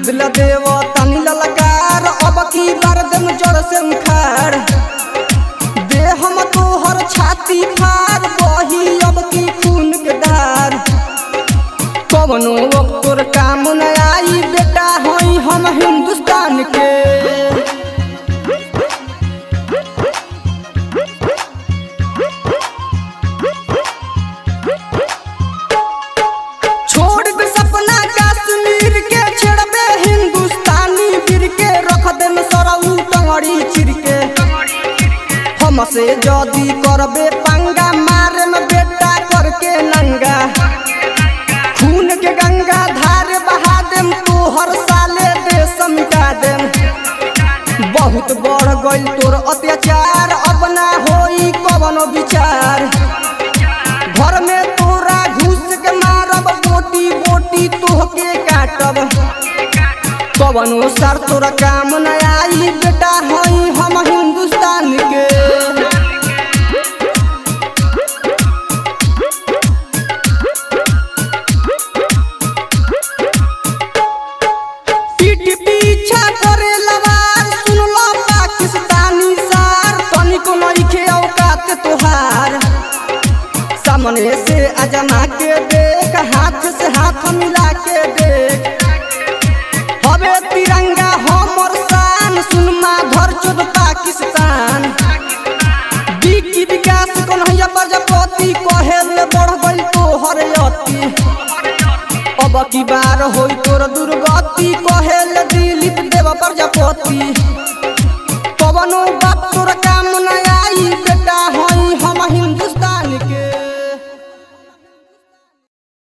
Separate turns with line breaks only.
दिल देव तनी ललकार अब की बार दम जड़ से उखाड़ दे हम तोहर छाती फाड़ बही अब की खून के धार कवनो तोर काम न आई बेटा हई हम हिंदुस्तान के छोड़ दे सपना कश्मीर के छेड़बे हिंदुस्तानी वीर के रख देम सरऊ टंगड़ी चिर के हमसे जदी करबे पंगा मारे में बेटा करके नंगा खून के गंगा धार बहा देम तोहर साले देश मिटा देम बहुत बढ़ गइल तोर अत्याचार अब ना होई कवनो विचार घर में तोरा घुस के मारब बोटी बोटी तोहके काटब कवनो सर तोरा काम न आई बेटा हई हम हिंदुस्तान के पीठ पीछा करे लवार सुनलो पाकिस्तानी सार तनिको नइखे औकात तोहार सामने से अजमा के देख हाथ से हाथ मिला के देख हवे तिरंगा हमर शान सुनमा धर चोद पाकिस्तान विकी विकास कन्हैया प्रजापति कहेल बढ़ गइल तोहर अति अब की बार होई तोर दुर्गति कहेल दिलीप देव प्रजापति